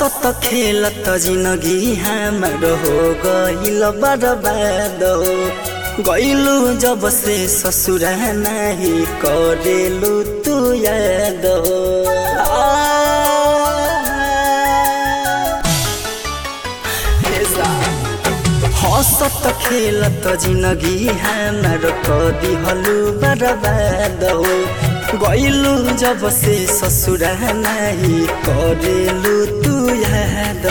हंसत खेलत जिंदगी हमर हो गइल बर्बाद गइलू जब से ससुर नहीं करेलू तू याद हंसत खेलत जिंदगी हमर कदी हलू बर्बाद गइलू जब से ससुर नहीं करेलू तू याद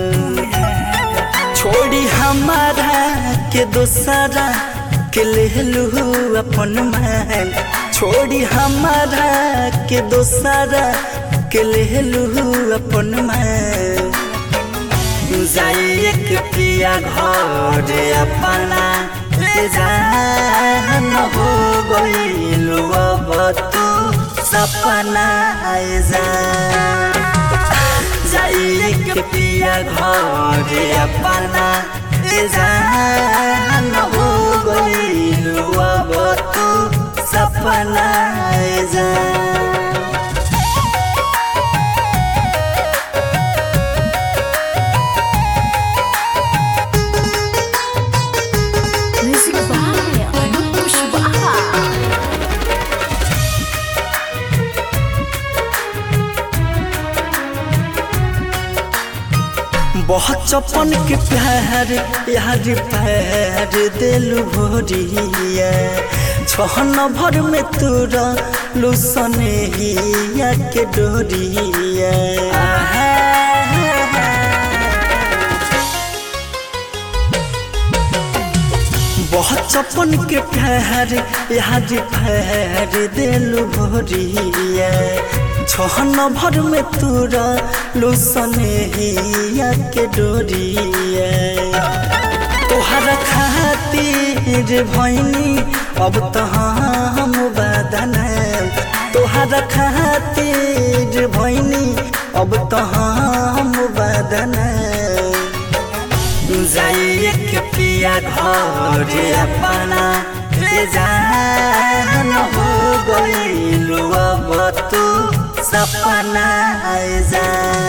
छोड़ी हमारा के दोसरा के लेलू अपन मान छोड़ी हमारा के दोसरा के लेलू अपन मान जाइए के प्रिया घर अपना ले जान हो गइलू अब तू सपना जा जाइए के प्रिया घर अपना ले जान हो गइलू अब तू सपना जा Music by Anup Kushwaha. बहुत चपन के प्यार यार पैर दिलु भोरिया छहन भर में तोरा लुसने हिया के डोरिया बहुत चपन के प्यार यार पैर दिलु भोरिया छहन भर में तोरा लुसने हिया के डोरिया तोहर खातिर भैनी अब तो हम बदन तोहर खातिर भैनी अब तो हम बदन जाइए के पिया घर अपना ले जान हो गइलू अब तू सपना जा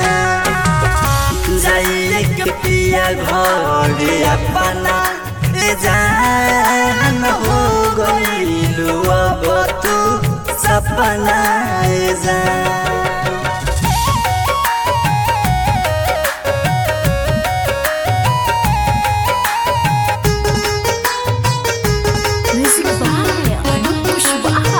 जाइए के पिया घर अपना ले जान हो गइलू अब तू सपना जा Music by Anup Kushwaha.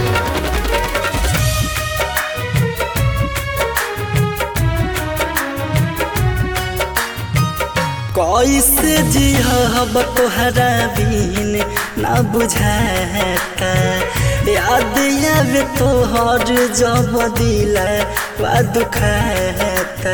कैसे जिहब तोहरा बिन ना बुझाता याद आवे तोहर जब दिल वा दुखाता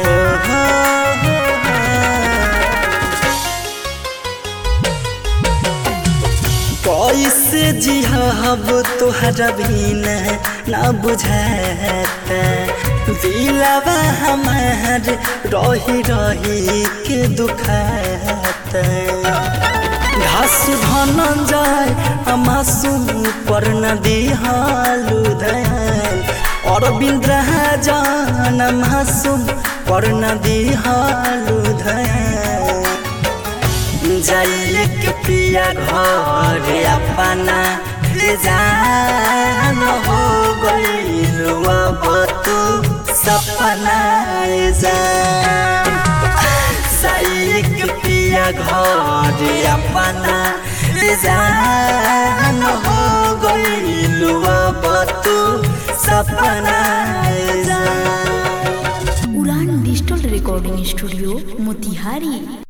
कैसे जिहब तोहरा बिन ना बुझाता दिलवा हमार रही रही के दुखाता घास धनंजय मासूम पर नदी हालू दयाल और बिंद्राजन मासूम पर नदी हालू दयाल जाइए के प्रिया घर अपना ले जान हो गइलू अब तू सपना जा जाइए के प्रिया घर अपना ले जान हो गइलू अब तू सपना जा उड़ान डिजिटल रिकॉर्डिंग स्टूडियो मोतिहारी